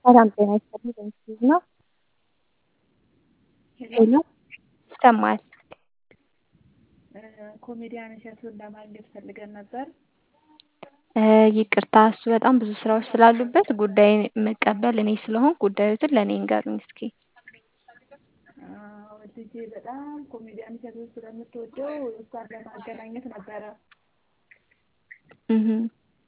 ሰላም ጤና ይስጥልኝ በምስሉ ነው ሄሎ ይሰማል ኮሜዲያን እሸቱን ለማግኘት ፈልገን ነበር። ይቅርታ እሱ በጣም ብዙ ስራዎች ስላሉበት ጉዳይ መቀበል እኔ ስለሆንኩ ጉዳዮትን ለእኔ እንገሩኝ እስኪ። አዎ፣ ልጄ በጣም ኮሜዲያን እሸቱን ስለምትወደው እሷን ለማገናኘት ነበረ። እህ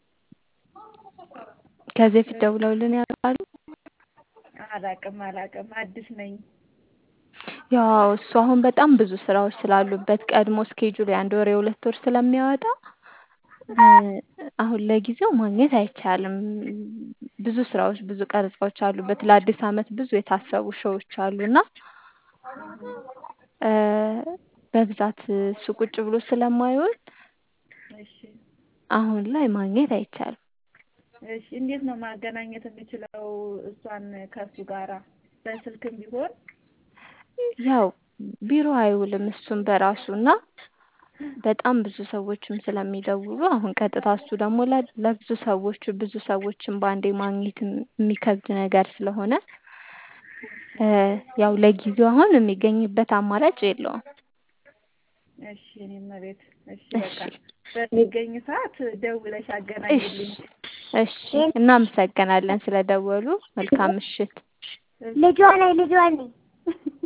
ከዚህ በፊት ደውለውልን ያውቃሉ? አላቅም አላቅም አዲስ ነኝ። ያው እሱ አሁን በጣም ብዙ ስራዎች ስላሉበት ቀድሞ ስኬጁል የአንድ ወር የሁለት ወር ስለሚያወጣ አሁን ለጊዜው ማግኘት አይቻልም። ብዙ ስራዎች ብዙ ቀረጻዎች አሉበት። ለአዲስ አመት ብዙ የታሰቡ ሾዎች አሉና በብዛት እሱ ቁጭ ብሎ ስለማይውል እሺ አሁን ላይ ማግኘት አይቻልም። እሺ እንዴት ነው ማገናኘት የምችለው እሷን ከእሱ ጋራ በስልክም ቢሆን? ያው ቢሮ አይውልም እሱም በራሱ እና በጣም ብዙ ሰዎችም ስለሚደውሉ አሁን ቀጥታ እሱ ደግሞ ለብዙ ሰዎች ብዙ ሰዎችን በአንዴ ማግኘት የሚከብድ ነገር ስለሆነ ያው ለጊዜው አሁን የሚገኝበት አማራጭ የለውም። እሺ እኔ እመቤት እሺ በቃ በሚገኝ ሰዓት ደውለሽ አገናኝልኝ። እሺ እናመሰግናለን ስለደወሉ። መልካም ምሽት። ልጇ ነኝ ልጇ ነኝ።